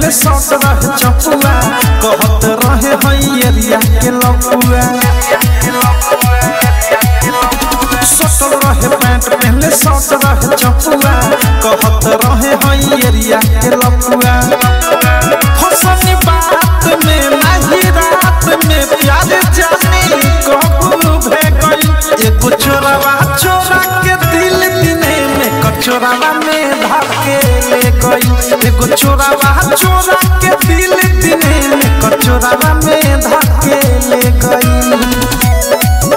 पहले सौट रहे चपुआ कहत रहे हई एरिया के लपुआ सटल रहे पैंट पहले सौट रहे चपुआ कहत रहे हई एरिया के लपुआ फसनी बात में नहीं रात में प्यार जानी कबू भे गई एगो चोरावा चोरा के दिल दिने में कचोरावा में धाके ले गई एगो चोरावा चोरा के दिल दिने में कचोरावा में धाके ले गई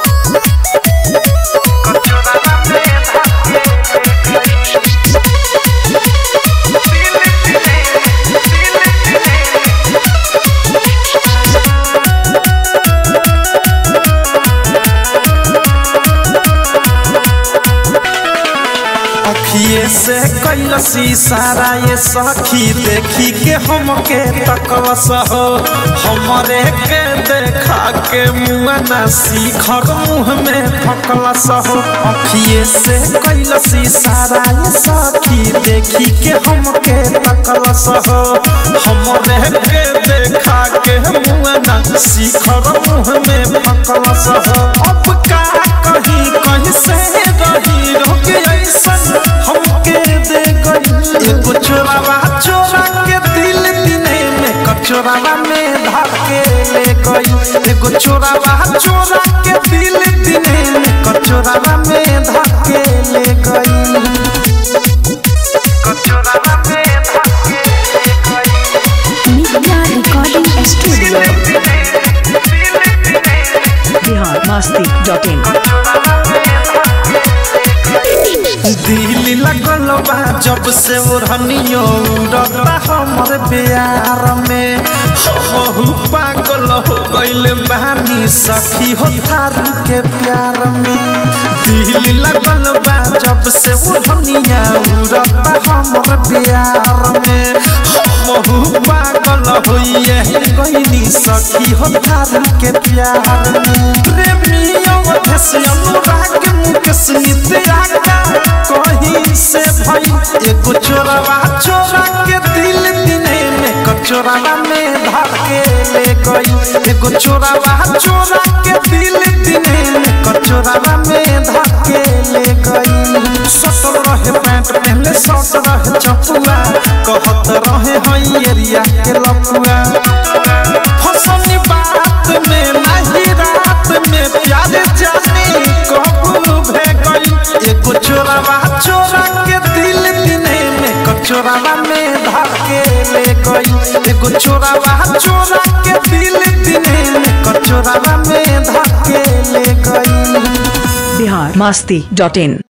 अखिए से कैलसी सारा ये सखी देखी के हमके तकलस हो हमरे के देखा के मुँह न सीखर मुँह में फकलस हो अखिए से कैलसी सारा ये सखी देखी के हमके तकलस हो हमरे के देखा के मुँह न सीखर मुँह में फकलस हो अब का कहीं कहीं से रही रोक ऐसन हमके दे गई एगो चोरावा चोरा के दिल दिने में कचोरावा में धार के ले गई एगो चोरावा चोरा के दिल दिने में कचोरावा में धार के ले गई कचोरावा में धार के ले गई Media Recording Studio. Bihar Masti dot in दिल लगल बा जब से ओढ़नियो उड़ता हमर प्यार में हो पागल हो गइल बानी सखी हो थारू के प्यार में दिल लगल बा जब से ओढ़निया उड़ता हमर प्यार में हो पागल होइए गइनी सखी हो थारू के प्यार में प्रेमियों धस अनुराग मुकेश नित्या कहीं से भाई एगो चोरावा चोरा के दिल दिने में कचोरावा में धार के ले गई एगो चोरावा चोरा के दिल दिने में कचोरावा में धार के ले गई सटल रहे पैंट पहले सट रहे चपुआ कहत रहे हई एरिया के लपुआ फसनी बात में नहीं रात में प्यार जानी कबू भे गई एगो चोरावा चोरा के दिल दिने में कचोरावा में धार के ले गई एगो चोरावा चोरा के दिल दिने में कचोरावा में धार के ले गई बिहार मस्ती डॉट इन